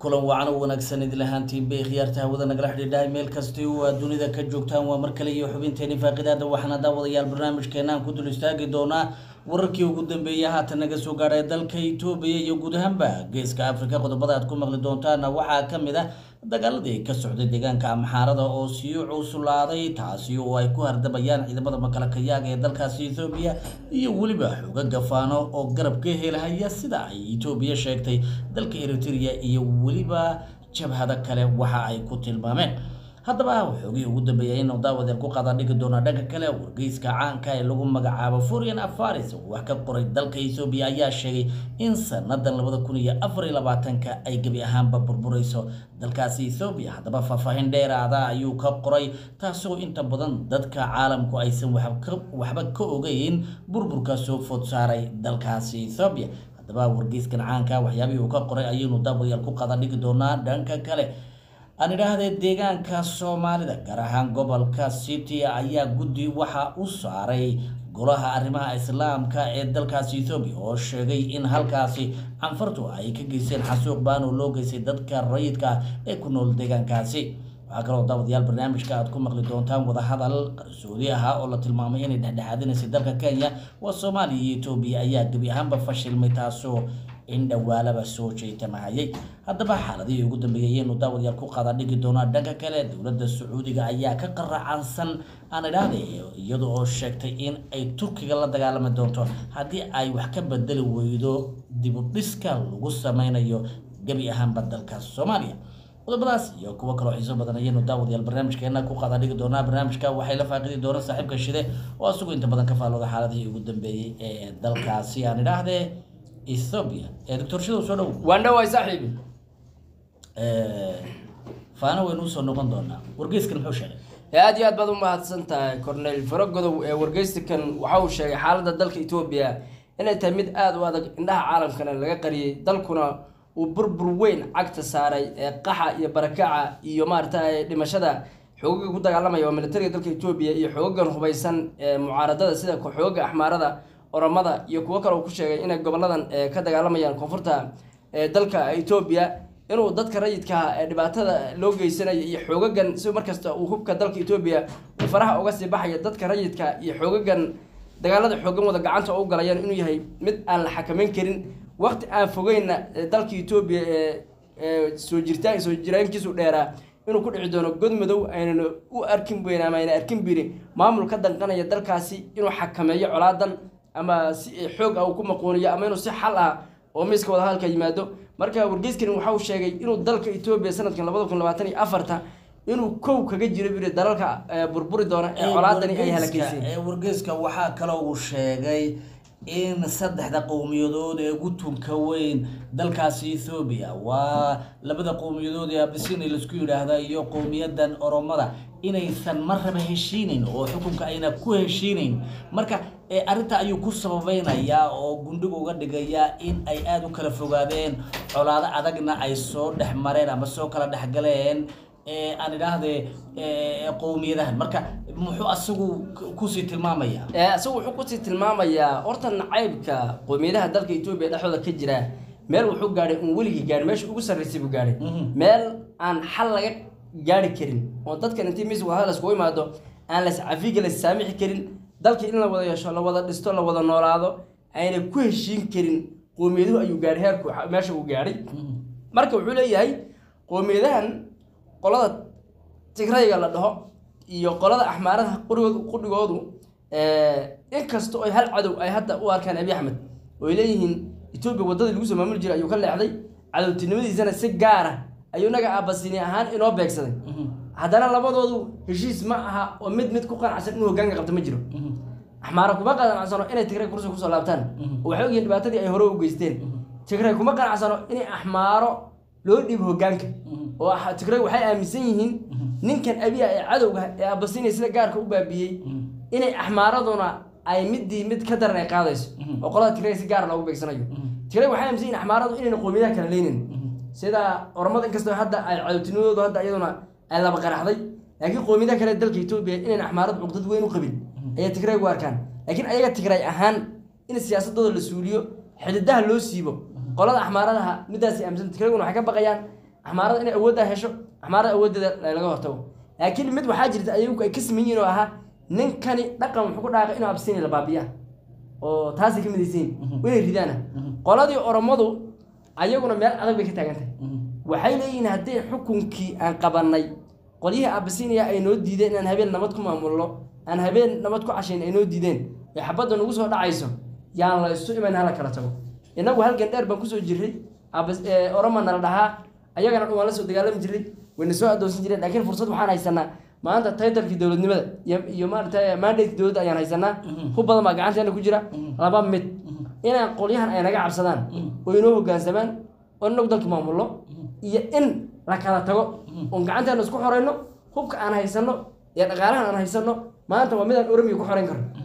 kulan wacan u wanaagsan idin lahaantiin bay khiyaarta hawada nagala xidhiidhahay meel kasti oo aad dunida ka joogtaan waa mar kale iyo xubinteeni faaqidaada waxaana daawadayaal barnaamijkeenaan ku dul istaagi doonaa wararkii ugu dambeeyay haatan naga soo gaadhay dalka itoobiya iyo guud ahaanba geeska afrika qodobada aad ku maqli doontaana waxaa ka mid ah dagaaladii ka socday deegaanka amxaarada oo sii cuslaaday taasi oo ay ku hardabayaan ciidamada makalakayaaga ee dalkaasi ethoobiya iyo weliba xooga gafaano oo garab ka helahaya sida ay etoobiya sheegtay dalka eritrea iyo weliba jabhado kale waxa ay ku tilmaameen haddaba xoogihii ugu dambeeyay inuu daawadeen ku qaada dhigi doona dhanka kale wargeyska caanka ee lagu magacaabo furian afaris oo wax ka qoray dalka ethoobiya ayaa sheegay in sanadan labada kun iyo afar iyo labaatanka ay gebi ahaanba burbureyso dalkaasi ethoobiya haddaba faahfaahin dheeraada ayuu ka qoray taasoo inta badan dadka caalamku aysan waxba ka ogeyn burburka soo food saaray dalkaasi ethoobiya haddaba wargeyskan caanka waxyaabihii uu ka qoray ayaynu daawadayaal ku qaada dhigi doonaa dhanka kale aan idhaahdee deegaanka soomaalida gaar ahaan gobolka city ayaa guddi waxa u saaray golaha arrimaha islaamka ee dalkaasi ethoobiya oo sheegay in halkaasi canfartu ay ka geysteen xasuuq baan oo loo geystay dadka rayidka ee ku nool deegaankaasi waxaa kaloo daawadayaal barnaamijka aad ku maqli doontaan wadahadal qarsoodi ahaa oo la tilmaamay inay dhexdhexaadinaysay dalka kenya waa soomaaliya iyo etoobiya ayaa gebi ahaanba fashilmay taasoo in dhowaalaba soo jeetamahayay haddaba xaaladihii ugu dambeeyay ayaynu daawadayaal ku qaada dhigi doonaa dhanka kale dowladda sacuudiga ayaa ka qaracansan aan idhaahday iyada oo sheegtay in ay turkiga la dagaalami doonto haddii ay wax ka bedeli weydo dibudhiska lagu sameynayo gebi ahaanba dalka soomaaliya qodobadaas iyo kuwo kaloo xiiso badan ayaynu daawadayaal barnaamijkeena ku qaada dhigi doonaa barnaamijka waxay la faaqidi doonaan saaxiibka shide oo isagu inta badan ka faallooda xaaladihii ugu dambeeyey ee dalkaasi aan idhaahdee ethoobia ee doctor shidow soo dhow waan dhawaay saaxiibi faana waynu usoo noqon doonaa wargeyskan muxuu sheegay aad iyo aad baad u mahadsan tahay cornel faragodow ee wargeystikan waxa uu sheegay xaaladda dalka etoobiya inay tahay mid aada u adag indhaha caalamkana laga qariyey dalkuna uu burbur weyn cagta saaray ee qaxa iyo barakaca iyo maaragtay dhimashada xoogaga ku dagaalamaya waa militariga dalka etoobiya iyo xoogagan hubaysan ee mucaaradada sida xoogaga axmaarada oromada iyo kuwo kale uu ku sheegay inay goboladan ka dagaalamayaan koonfurta dalka etoobiya inuu dadka rayidka ee dhibaatada loo geysanayo iyo xoogagan si markasta uu hubka dalka etoobiya uu faraha uga sii baxaya dadka rayidka iyo xoogagan dagaalada xoogan wada gacanta u galayaan inuu yahay mid aan la xakameyn karin waqti aan fogeyna dalka etoobiya ee soo jirtaan soo jiraankiisu dheeraa inuu ku dhici doono god madow aynan u arkin weyn ama ayna arkin biri maamul ka danqanaya dalkaasi inuu xakameeyo colaadan ama si xoog ah uu ku maquuniyo ama inuu si xal ah oo miiska wadahadalka yimaado marka wargeyskani waxa uu sheegay inuu dalka etoobiya sanadkan labada kun labaatan iyo afarta inuu kow kaga jiro biri dalalka burburi doona ee colaadani ay halakeyseen wargeyska waxaa kaloo uu sheegay in saddexda qowmiyadood ee ugu tunka weyn dalkaasi ethoobiya waa labada qowmiyadood ee abisini laisku yidhaahda iyo qowmiyadan oromada inaysan marraba heshiinayn oo xukunka ayna ku heshiinayn marka arrinta ayuu ku sababeynayaa oo gundhiga uga dhigayaa in ay aada u kala fogaadeen colaado adagna ay soo dhex mareen ama soo kala dhexgaleen aan idhaahdee qowmiyadahan marka muxuu asagu kusii tilmaamayaa isagu wuxuu kusii tilmaamayaa horta nacaybka qowmiyadaha dalka etoobiya dhexdooda ka jira meel wuxuu gaadhay un weligii gaadhay meesha ugu sarraysay buu gaadhay meel aan xal laga gaari karin oo dadkan intii miis wadahadal iskugu imaado aan las cafiga las saamixi karin dalkii in la wada yeesho la wada dhisto la wada noolaado ayna ku heshiin karin qowmiyaduhu ayuu gaadhay heerku meesha uu gaadhay marka wuxuu leeyahay qowmiyadahan qolada tigrayga la dhaho iyo qolada axmaarada qurigoodu qudhigoodu inkasta oo hal cadow ay hadda u arkaan abi axmed oo ay leeyihiin etoobiya waddadii lagu soo maamuli jiray ayuu ka leexday cadowtinimadiisana si gaara ayuu naga aabasini ahaan inoo beegsaday haddana labadoodu heshiis ma aha oo mid mid ku qanacsan inuu hogaanka qabto ma jiro axmaara kuma qanacsano inay tigray kursi kusoo laabtaan oo waxay ogyihin dhibaatadii ay hore u geysteen tigray kuma qanacsano inay axmaaro loo dhiibo hogaanka oo tigray waxay aaminsan yihiin ninkan abiya ee cadowga ee abasiniya sida gaarka u baabiyey inay axmaaraduna ay midii mid ka daran ay qaadayso oo qolada tigray si gaara loogu beegsanayo tigray waxay aaminsan yihin axmaaradu inayna qowmiyadaha kala leynin sida oromada inkastoo hadda ay cadowtinimadoodu hadda iyaduna ay laba qaraxday laakiin qowmiyadaha kale dalka etoobiya inayna axmaaradu cuqdad weyn u qabin ayay tigray u arkaan laakiin ayaga tigray ahaan in siyaasadooda la suuliyo xididaha loo siibo qolada axmaaradaha midaas aaminsan tigrayguna waxay ka baqayaan axmaarada inay awooddaa hesho axmaarada awooddeeda laga hortago laakiin mid waxaa jirta ayagu ay ka saman yihiin oo ahaa ninkani dhaqan wuxuu ku dhaaqay inuu absiini la baabiya oo taasay ka midaysiin inay ridaana qoladii oromadu ayaguna meel adag bay ka taagan tahay waxay leeyihiin haddii xukunkii aan qabanay qolyihii abasiiniya ay noo diideen inaan habeen nabad ku maamulno aan habeen nabad ku cashayn ay noo diideen ee xabadda nagu soo dhacayso yaan la isu iman hala kala tago innagu halgan dheer baan kusoo jirray Abas- ee, oroma nala dhahaa ayagana dhan waan la soo dagaalami jirray wayna soo adoonsan jireen laakiin fursad waxaan haysanaa maanta taytalkii dowladnimada iyo iyo maaragtay mandateki dowladda ayaan haysanaa ku badan baa gacanteena ku jira laba mid inaan qolyahan ay naga cabsadaan oo inoo hogaansamaan oo inagu dalka maamulno iyo in la kala tago oon gacanteena isku xoreyno hubka aan haysano iyo dhaqaalahan aan haysano maanta waa midaan oromiya ku xoreyn karno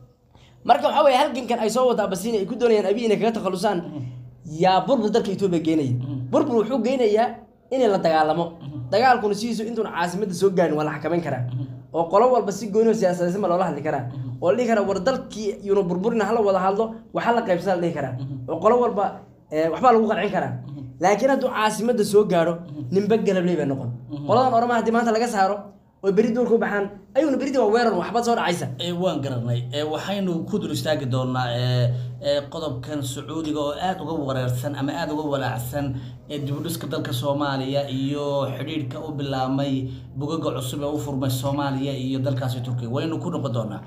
marka waxaa weye halgankan ay soo wada abasiini ay ku doonayaan abiy inay kaga takhalusaan yaa burbur dalka etoobiya geynaya burbur wuxuu geynayaa in la dagaalamo dagaalkuna sidiisu intuuna caasimadda soo gaarin waa la xakamayn karaa oo qolo walba si gooni oo siyaasadaysan baa loola hadli karaa oo la dhihi karaa war dalkii yuuna burburin hala wada hadlo waxa la qaybsada la dhihi karaa oo qolo walba eh, waxbaa lagu qancin karaa laakiin hadduu caasimadda soo gaadho ninba galabley baa noqon qoladan orama haddii maanta laga saaro oo beri duurka u baxaan ayaguna berida waa weerar waxba soo dhacaysa ee waan garanay ee waxaynu ku dul istaagi doonaa ee ee qodobkan sacuudiga oo aada uga wareersan ama aada uga walaacsan ee dibudhiska dalka soomaaliya iyo xidhiidhka u bilaabmay bugaga cusub ee u furmay soomaaliya iyo dalkaasi turkiya waynu ku noqon doonaa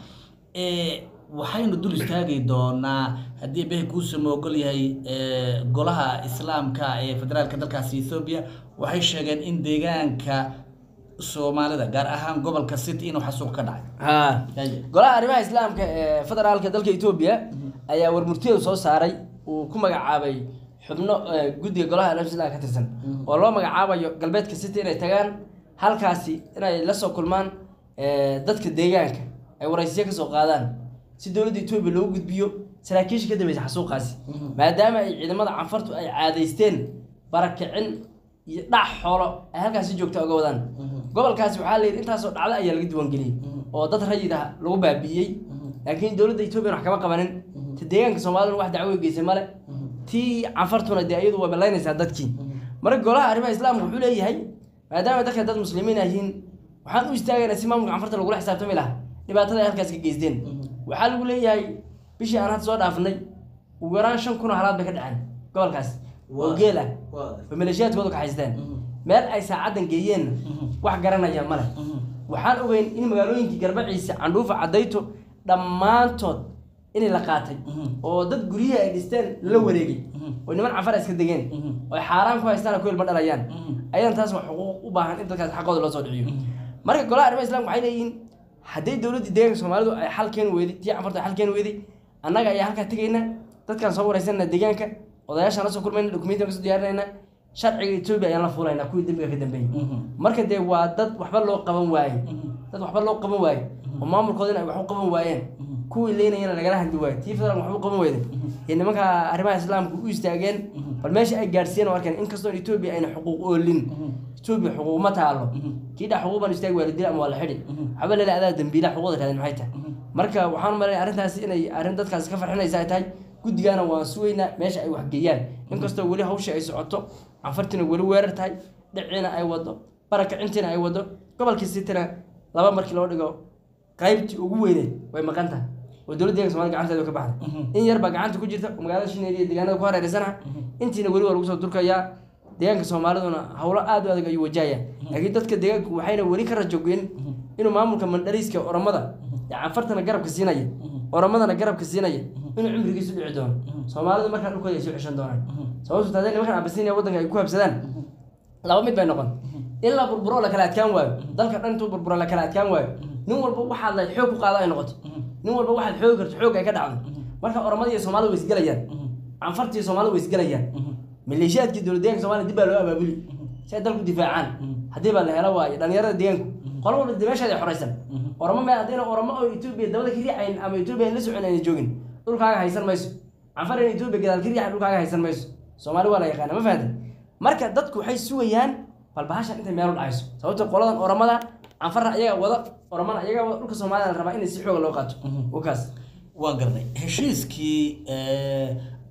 ee waxaynu dul istaagi doonaa haddii behe kuusama ogol yahay ee golaha islaamka ee federaalka dalkaasi ethoobia waxay sheegeen in deegaanka soomaalida gaar ahaan gobolka city inuu xasuuq ka dhacay ha golaha arrimaha islaamka ee federaalka dalka etoobiya ayaa warmurtiyada soo saaray uu ku magacaabay xubno eh, guddiga golaha arrimaha islaamka ka tirsan oo loo magacaabayo galbeedka city inay tagaan halkaasi inay la soo kulmaan eh, dadka deegaanka ay waraysiyo kasoo qaadaan si dowladda etoobiya loogu gudbiyo saraakiisha ka dambeysa xasuuqaasi maadaama ay ciidamada canfartu ay caadaysteen barakicin iyo dhac xoolo ay halkaas si joogta uga wadaan gobolkaasi waxaa la yidhi intaasoo dhacdo ayaa laga diiwaangeliyey oo dad rayid ah lagu baabi'iyey laakiin dowladda etoobiya wax kama qabanin ta deegaanka soomaaliduna wax dacwo geysay male tii canfartuna dee iyadu waa balaynaysaa dadkii marka golaha arrimaha islaamka wuxuu leeyahay maadaama dadka dad muslimiin ah yihiin waxaan u istaagaynaa si maamulka canfarta lagula xisaabtami lahaa dhibaatada ay halkaas ka geysteen waxaa lagu leeyahay bishii aan hadda soo dhaafnay ugu yaraan shan kun oo halaad bay ka dhaceen gobolkaas oo Waa. geel ah oo maleeshiyaadkooda ka haysteen meel ay saacaddan geeyeenna wax garanaya male waxaan ogeyn in magaalooyinkii garbaciisa candhuufa cadayto dhammaantood inay la qaatay oo dad guryihii ay dhisteen lala wareegay oo niman cafar iska degeen oo ay xaaraan ku haystaan oo ku ilma dhalayaan ayadan taas waa xuquuq u baahan in dadkaas xaqooda loo soo dhiciyo marka golaha arrimaha islaamka waxay leeyihiin hadday dowladdii deegaanka soomaalidu ay xal keeni weyday tii cafarta ay xal keeni weyday annaga ayaa halkaa tegayna dadkaan soo wareysanana deegaanka odayaashaan la soo kulmayna dokumentiyan kasoo diyaarinayna sharciga etoobiya ayaan la fuulaynaa kuwii dembiga ka dambeeyey marka dee waa dad waxba loo qaban waaye dad waxba loo qaban waaye oo maamulkoodina ay wax u qaban waayeen kuwii leynayana lagala hadli waayo tii federal waxba u qaban weyda iyo nimanka arrimaha islaamka u istaageen bal meesha ay gaadhsiiyeen oo arkeen inkastoo etoobiya ayna xuquuq oolin etoobiya xuquuq ma taalo kii dha xuquuq baan istaagi waa la dila ama waa la xidhi waxba leela adaa dambiila xuquuqda raadin maxay tahay marka waxaan malayna arrintaasi inay arrin dadkaasi ka farxinaysa ay tahay guddigaana waan sugaynaa meesha ay wax geeyaan inkastoo weli hawshii ay socoto canfartiina weli weerar tahay dhiciina ay wado barakacintiina ay wado gobolkii sitina laba markii loo dhigo qaybtii ugu weyneed way maqan tahay oo dowladda deeganka somalia gacanteeda ka baxday in yar baa gacanta ku jirta oo magaalada shineed iyo deegaanada ku hareeraysanaha intiina weli waa lagu soo durkayaa deegaanka soomaaliduna howlo aad u adag ayuu wajahaya laakiin dadka deegaanku waxayna weli ka rajogeyn inuu maamulka mandhariiska oromada ee canfartana garabka siinaya oromadana garabka siinaya inuu cimrigiisu dhici doono soomaalidu markaa dhulkooda ay soo ceshan doonaan sababtu tahay nimankan abasinia waddanka ay ku habsadaan laba mid bay noqon in la burburo la kala adkaan waayo dalka dhan intuu burburo la kala adkaan waayo nin walba waxaad la xoog ku qaado ay noqoto nin walba waxaad xoogi karto xoog ay ka dhacdo marka oromada iyo soomaalida way isgelayaan canfarta iyo soomaalida way isgelayaan maleeshiyaadkii dowlad deeganka somalia dib baa loo abaabuli si ay dalku difaacaan haddii baa la helo waayo dhalinyarada deegaanku qolo walba dee meeshaada xoraysan oromo meel haddayna oromo oo etoobiya dabada ka riixayn ama etoobiya la socon ayna joogin dhulkaaga haysan mayso canfar in etoobiya gadaal ka riixayn dhulkaaga haysan mayso soomaali waa la yaqaana ma fahantin marka dadku waxay sugayaan bal bahashan intay meel u dhacayso sababto qoladan oromada canfarra ayaga wada oromana ayaga wada dhulka soomaalida la rabaa in si xooga loo qaato wakaas waan garanay heshiiskii ee,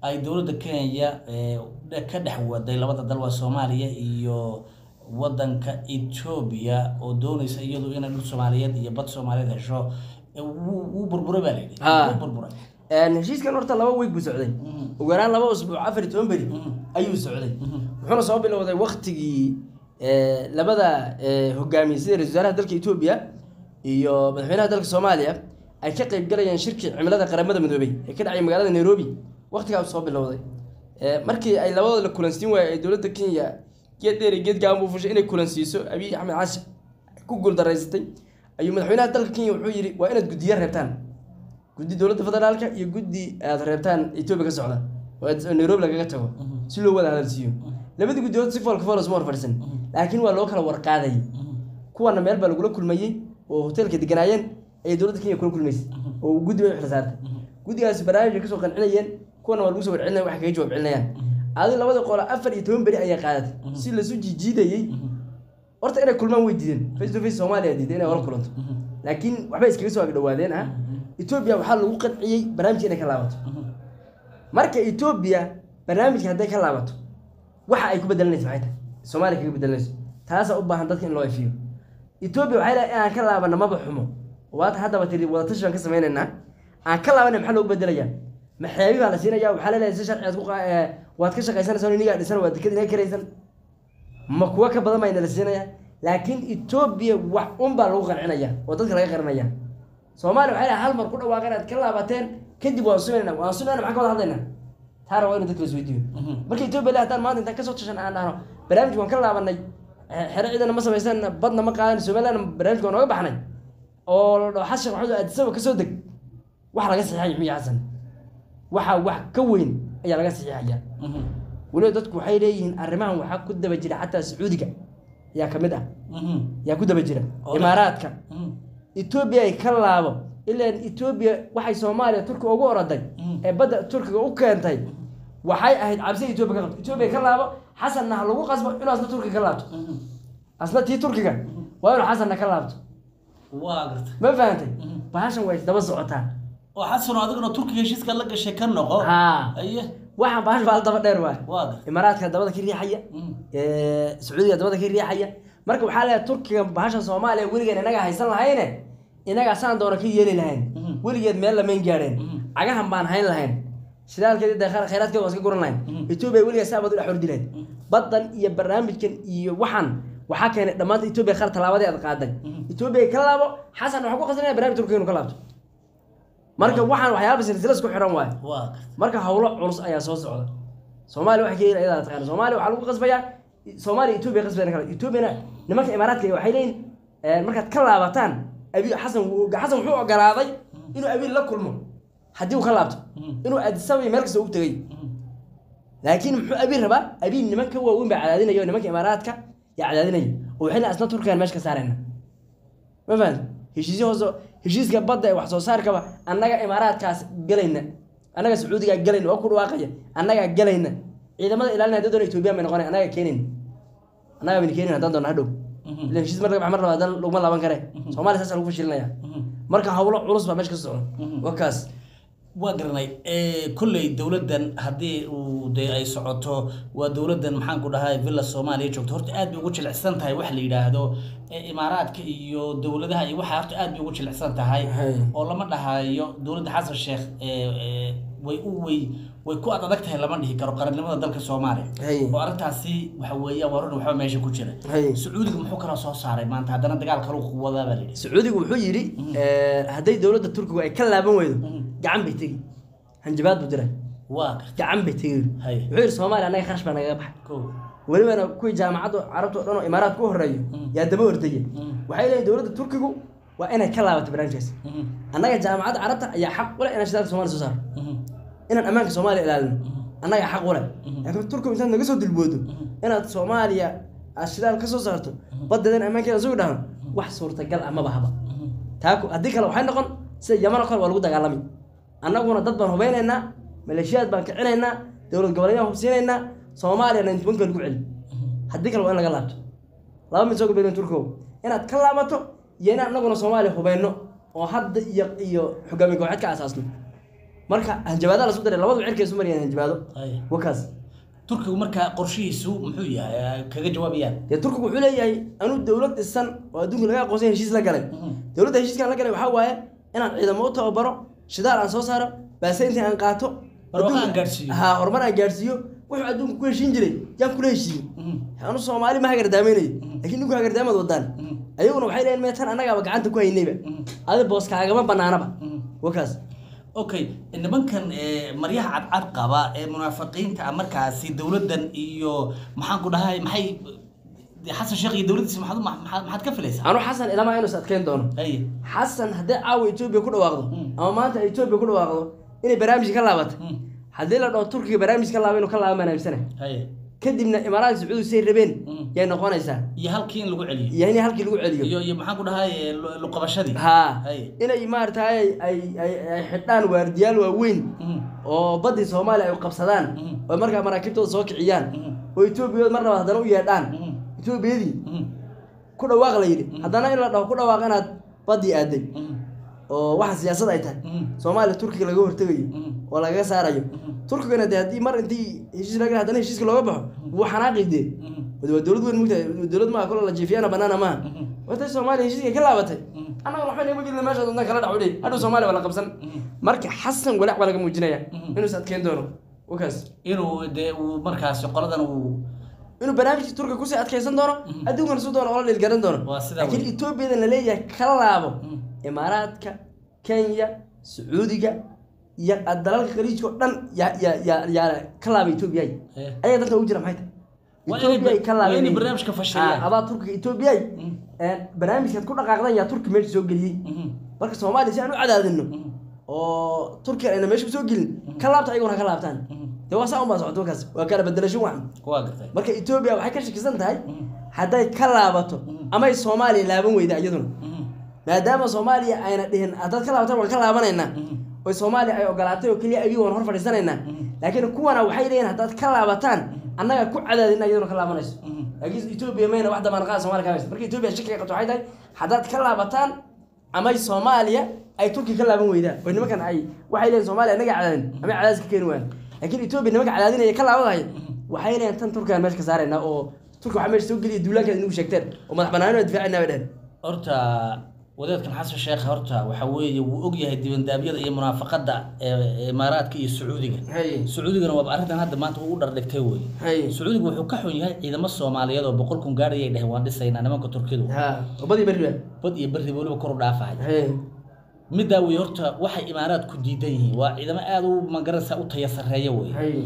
ay dowladda kenya ee, ka dhex waday labada dal waa soomaaliya iyo wadanka etoobiya oo doonaysa iyadu inay dhul soomaaliyeed iyo bad soomaaliyeed hesho ee, wuu wuu burburay baa layidhi Ha. wuu burburay Een, heshiiskan horta laba week buu socday ugu yaraan laba usbuuc afar iyo toban beri ayuu socday wuxuuna soo bilowday waktigii ee, labada ee, hogaamiye sida ra-iisul wasaaraha dalka etoobiya iyo madaxweynaha dalka soomaaliya ay ka qayb galayeen shirkii cimilada qaramada midoobay ee ka dhacay magaalada nairobi waktigaa soo bilowday Ee, markii ay labadooda la kulansiin waayey ee dowladda kenya geed dheer iyo geed gaaban buu fushay inay kulansiiso abiy axmed cashi ku guuldaraysatay ayuu madaxweynaha dalka kenya wuxuu yidhi waa inaad guddiyo reebtaan guddi dowladda federaalka iyo guddi aad reebtaan etoobiya ka socda oo aad- oo nairobi lagaga tago si loo wada hadalsiiyo labadii guddiyood si foolka fool isma horfadhisan laakiin waa loo kala warqaadayay kuwana meel baa lagula kulmayey oo hoteelka deganaayeen ayay dowladda kenya kula kulmaysay oo guddi bay u xil saartay guddigaasi barnaamij bay kasoo qancinayeen kuwana waa lagu soo warcelinaya waxay kaga jawaab celinayaan adi labada qola afar iyo toban beri ayay qaadatay si lasu jiijiidayey horta inay kulmaan way diideen face to face soomaaliya diiday inay wala kulanto laakiin waxbay iskaga soo agdhawaadeen ah etoobiya waxaa lagu qanciyey barnaamijka inay ka laabato marka etoobiya barnaamijka hadday ka laabato waxa ay ku bedelanayso maxay tahay soomaaliya kaga bedelanayso taasaa u baahan dadka in loo ifiyo etoobiya waxay leedahay inaan ka laabana maba xumo waata haddaba tiri wadatashi baan ka samaynaynaa aan ka laabana maxaa loogu bedelayaa maxeebi baa la siinaya waxaa leedahay si sharci aad ku qa- ee, waad ka shaqaysanaysaa inigaa dhisan waa dekad inaga karaysan ma kuwa ka badan baa inala siinaya laakiin etoobiya wax un baa lagu qancinaya oo dadka laga qarinaya soomaaliya waxay leedahay hal mar ku dhawaaqeen inaad ka laabateen kadib waan sumayna waan sumayna maxaan ka wada hadlaynaa taana waa inu dadka isweydiiyo marka etoobiya le haddaan maanta intaan kasoo tashan aan dhahno barnaamij waan ka laabanay eh, xero ciidana ma samaysan badna ma qaadan somaliland barnaamijka waan nooga baxnay oo la dhaho xasan maxamed aadisaba kasoo deg wax laga saxiixaya miya xasan waxa wax ka weyn ayaa laga saxiixaya weliba dadku waxay leeyihiin arrimahan waxaa ku daba jira xataa sacuudiga yaa ka mid ah yaa ku daba jira Oo. imaaraadka etoobiya ay ka laabo ilaan etoobiya waxay soomaaliya turkiga ugu oroday ee badda turkiga u keentay waxay ahayd cabsi etoobiya ka qabto etoobiya ka laabo xasanna ha lagu qasbo inuu asna turkiga ka laabto asna tii turkiga waa inuu xasanna ka laabto waa garta ma fahantay bahashan way isdaba socotaa oo xasano adiguna turkiga heshiiska la gashay ka noqo haa aye waxaan bahash baa daba dheer waay waa garta imaaraadka dabada ka riixaya ee, sacuudiga dabada ka riixaya marka waxaa leeyahay turkiga bahasha soomaaliya weligeed inaga haysan lahayne inagaa saan doona ka yeeli lahayn Mhm. weligeed meel lamayn gaadheen Mhm. cagahan baan hayn lahayn shidaalkeedi de khayraadkeeda waan iska guran lahayn Mhm. etoobiya weligeed saa baad u dhex ordi lahayd baddan iyo barnaamijkan iyo waxaan waxaa keenay dhammaanta etoobiya qaar tallaabadii aad qaaday Mhm. etoobiya ka laabo xasan waxaa ku qasrinaya barnaamij turkiga inuu ka laabto marka waxaan waxyaaba silsila isku xiran waayo waa garta marka howlo culus ayaa soo socda soomaaliya waxay ka yiri ayadaa taqaana soomaaliya waxaa lagu qasbayaa soomaaliya etoobiya qasbayna kale etoobiyana nimanka imaaraadka waxay leeyihin eh, markaad ka laabataan abi xasan wuu- xasan wuxuu ogolaaday inuu abiil la kulmo haddii uu ka laabto Mhm. inuu adisabay meel kasta ugu tegay laakiin muxuu abiil rabaa abiil niman ka waaweyn baa cadaadinaya oo nimanka imaaraadka yaa cadaadinaya oo waxay leeyihin asna turkigan meesha ka saarayna ma fahamta heshiisyo hoose heshiiska badda ee wax soo saarkaba annaga imaaraadkaas galayna annaga sacuudigaa galayna oo ku dhawaaqaya annagaa galayna ciidamada ilaalina haddii doona etoobiya bay noqonay annaga keenayna annaga bayna keenayna haddaan doona hadhow Mhm. ilan heshiis mar laga bax mar laba haddana laguma laaban kare soomaaliya saasa lagu fashilinaya marka howlo culus baa meesha ka socda Mhm. waa kaas waa garanay kolley dowladdan haddii uu dee ay socoto waa dowladdan maxaan ku dhahay villa soomaaliya joogto horta aad bay ugu jilicsan tahay wax la yidhaahdo ee imaaraadka iyo dowladaha iyo waxaa horta aad bay ugu jilicsan tahay Hay. oo lama dhahayo dowladda xasan sheekh ee, ee, way u way way ku ad adag tahay lama dhihi karo qarannimada dalka soomaaliya Hay. oo arrintaasi waxa weeyaan waa run waxba meesha ku jira Hay. sacuudiga muxuu kaloo soo saaray maanta haddana dagaal kaluu wadaa baa la yidhi sacuudigu wuxuu yidhi eh, hadday dowladda turkigu ay ka laaban weydo Mhm. gacan bay tegi hanjabaad buu diray waa garta gacan bay tegi Hay. wuxuu yidhi soomaaliya annaga kharash baa nagaga baxay kow welibana kuwii jaamacadda carabta o dhan oo imaaraad ku horeeyo Mm. yaa daba ordaya Mm. waxay leeyihin dowladda turkigu waa inay ka laabato barnaamijkaas Mhm. annaga jaamacadda carabta ayaa xaq u leh inaan shidaalka soomaaliya soo saaro Mhm. inaan ammaanka soomaaliya ilaalino annaga xaq u leh laakiin turkigu intaad naga soo dilboodo inaad soomaaliya aad shidaal ka soo saarto baddeedan ammaankeeda sugi dhahno wax suurtagal ah maba haba Mhm. taa ku- haddii kale waxay noqon sida yaman oo kale waa lagu dagaalami annaguna dad baan hubeynaynaa maleeshiyaad baan kicinaynaa dowlad goboleedyaan hubsiinaynaa soomaaliya ninety one ka lagu celi haddii kale waa in laga laabto laba mid soo gabeyn turkow inaad ka laabato iyo inaan annaguna soomaaliya hubeyno oo hadda iyo iyo hogaamiye kooxeed ka asaasno marka hanjabaada la isku daray labadu cirka isu mariyaan hanjabaado Ay. wakaas turkigu markaa qorshihiisu muxuu yahay ay kaga jawaabayaan dee turkigu wuxuu leeyahay anuu dowlad dhisan oo adduunka laga aqoonsan yahay heshiis la galay Mhm. dowladda heshiiskan la galay waxaa waaye inaan ciidamo u tababaro shidaal aan soo saaro baasayntii aan qaato Barwaaqo adduunka- aan gaadhsiiyo. ha horumar aan gaadhsiiyo wuxuu adduunka ku heshiin jiray yaan kula heshiiyey Mhm. anu soomaali ma hagardaamaynayo laakiin ninku hagardaamad wadaan Mhm. ayaguna waxay leeyihin meetan annagaaba gacanta ku haynayba Mhm. adi booskaagama banaanaba Mhm. wakaas okay nimankan eh, maryaha cadcad qaba ee munaafiqiinta ah markaasi dowladdan iyo maxaan ku dhahay maxay dee xasan sheekh iyo dowladdiisa maxaad u- maxaad maxaad ka filaysaa anu xasan ilamaa inuu is adkeyn doono haye xasan haddii caawa etoobiya ku dhawaaqdo Mm. ama maanta ay etoobiya ku dhawaaqdo inay barnaamij ka laabato Mm. haddii la dhaho turkiga barnaamij ka laaba inuu ka laaba manaamsana haye kadibna imaaraadka sacuudi say rabeen Mm. yay noqonaysaa iyo halkii in lagu celiyo iyo in halkii lagu celiyo iyo iyo maxaan ku dhahay eh, lu- luqabashadii haa Haye. inay maaragtay ay ay ay xidhaan waardiyaal waaweyn Mhm. oo badii soomaaliya ay qabsadaan Mm. oo markaa maraakiibtooda soo kiciyaan Mhm. oo etoobiyadood mar labaad haddana u yeedhaan Mhm. etoobiyadii Mhm. ku dhawaaq la yidhi haddana in la dhaho ku dhawaaq inaad badii aaday Mhm. oo waxa siyaasad ay tahay Mhm. soomaaliya turkiga laga hortegayo Mhm. oo lagaga saarayo turkigana dee haddii mar intii heshiis laga haddana heshiiska looga baxo wuu xanaaqi dee Mhm. wade waa dowlad weyn mugtahay dowlad maaha kolo la jiifiyana banaana maaha Mhm. watay soomaaliya heshiiska ka laabatay Mhm. annaga waxba nima gelina meesha dantan kala dhac udhay hadhow soomaaliya waa la qabsan marka xasan walaac baa laga muujinaya Mhm. inuu is adkeyn doono wakaas inuu dee uu markaasi qoladan uu inuu barnaamijkii turkiga kusii adkeysan doono adduunkana su doono oola dhiilgaran doono Waa sidaa laakiin wey. etoobiyadan la leeyahay kala laabo Mhm. imaaraadka kenya sacuudiga iyo dalalka khaliijka oo dhan yaa yaa yaa yaa ka laabay etoobiya Eh. ayaga dalka ugu jira maxay Waa tahay inay Ethiopia ay ka ba- waa inay laabeen barnaamijka fashiliyaan. Ah, adaa turkiga etoobiya Mhm. barnaamijkaad ku dhaqaaqdan yaa turki meesha soo geliyey Mhm. marka soomaaliya si aan u cadaadino Mhm. oo turkiga ayna meesha soo gelin ka laabta ayaguna ha ka laabtaan Mhm. dee waa saa unbaa socota markaas waa kala bedelasho wacan waa gartay marka etoobiya waxay ka shakisan tahay Mhm. hadday ka laabato Mhm. amay soomaaliya laaban weyda iyaduna Mhm. maadaama soomaaliya ayna dhihin haddaad ka laabataan waan ka laabanaynaa Mhm. oo soomaaliya ay ogolaatay oo keliya ayagii waan hor fadhiisanaynaa Mhm. laakiin kuwana waxay leeyihin haddaad ka laabataan annaga ku cadaadina iyaduna ka laabanayso Mhm. laakiin etoobiya mayna wax damaanqaada somalia ka haysa marka etoobiya shakiga qabto waxay tahay haddaad ka laabataan amay soomaaliya ay turki ka laaban weydaan oo nimankan ay waxay leeyihin soomaaliya annaga cadaadin amay cadaadis ka keeni waayaan laakiin etoobiya nimanka cadaadinaya ka laabadahay waxay leeyihin tan turkigaan meesha ka saaraynaa oo turki waxaa meesha soo geliya duulaankaad inagu sheegteen oo madax banaanina difaacina bay dheheen horta wadaadkan xasan sheekh horta waxa weeye wuu ogyahay dibandaabyada iyo munaafaqada ee imaaraadka iyo sacuudiga Haye. sacuudigana waaba arrintan hadda maanta uu u dhardhigtay wey Haye. sacuudiga wuxuu ka xun yahay ciidamo soomaaliyeed oo boqol kun gaadhayay dheheen waan dhisaynaa nimanka turkidu ha oo badii berri baa bad iyo berri weliba kor u dhaafahaya haye middaa wey horta waxay imaaraadku diidan yihiin waa ciidamo aada u magaranaysa u taya sarreeya wey haye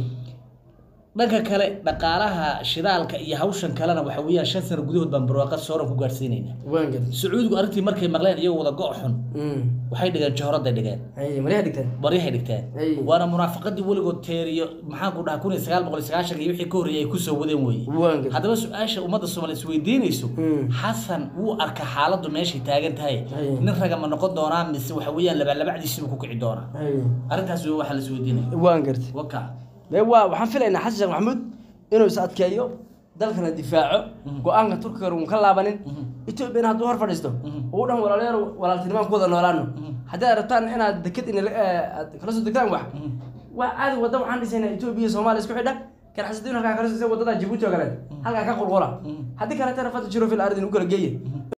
dhanka kale dhaqaalaha shidaalka iyo hawshan kalena waxa weeyaan shan sano gudahood baan barwaaqad sooran ku gaadhsiinaynaa waan gad sacuudigu arrintii markay maqleen iyagoo wada go' xun waxay dhigeen johraday dhigeen haye maryaha dhigteen baryahay dhigteen Ay. waana munaafaqadii weligood teeriyo maxaan ku dhaha kun iyo sagaal boqol iyo sagaashan iyo wixii ka horreeyay ay kusoo wadeen weeye waan gad haddaba su-aasha ummadda soomaaliya isweydiinayso Mm. xasan wuu arka xaaladdu meeshay taagan tahay Ay. nin raga ma noqon doonaa mise waxa weeyaan labalabacdiisibu ku kici doonaa haye arrintaas wey waxaa la isweydiinaya waan gartay waka dee waa waxaan filaynaa xasan sheekh maxamuud inuu is adkeeyo dalkana difaaco go-aanka turkiga uun ka laabanin etoobiyana hadduu hor fadhiisto uu dhan walaalayaal walaaltinimaan ku wada noolaano haddii aad rabtaan inaad deked in aad kala soo degtaan wax waa caadi wadda waxaan dhisaynaa etoobiya iyo soomaaliya isku xidha garxasadiin halkaa kala soo wadada jabuuti oo kale halkaa ka qulqula haddii kaleetana fata jiro fil ardin u kala geeye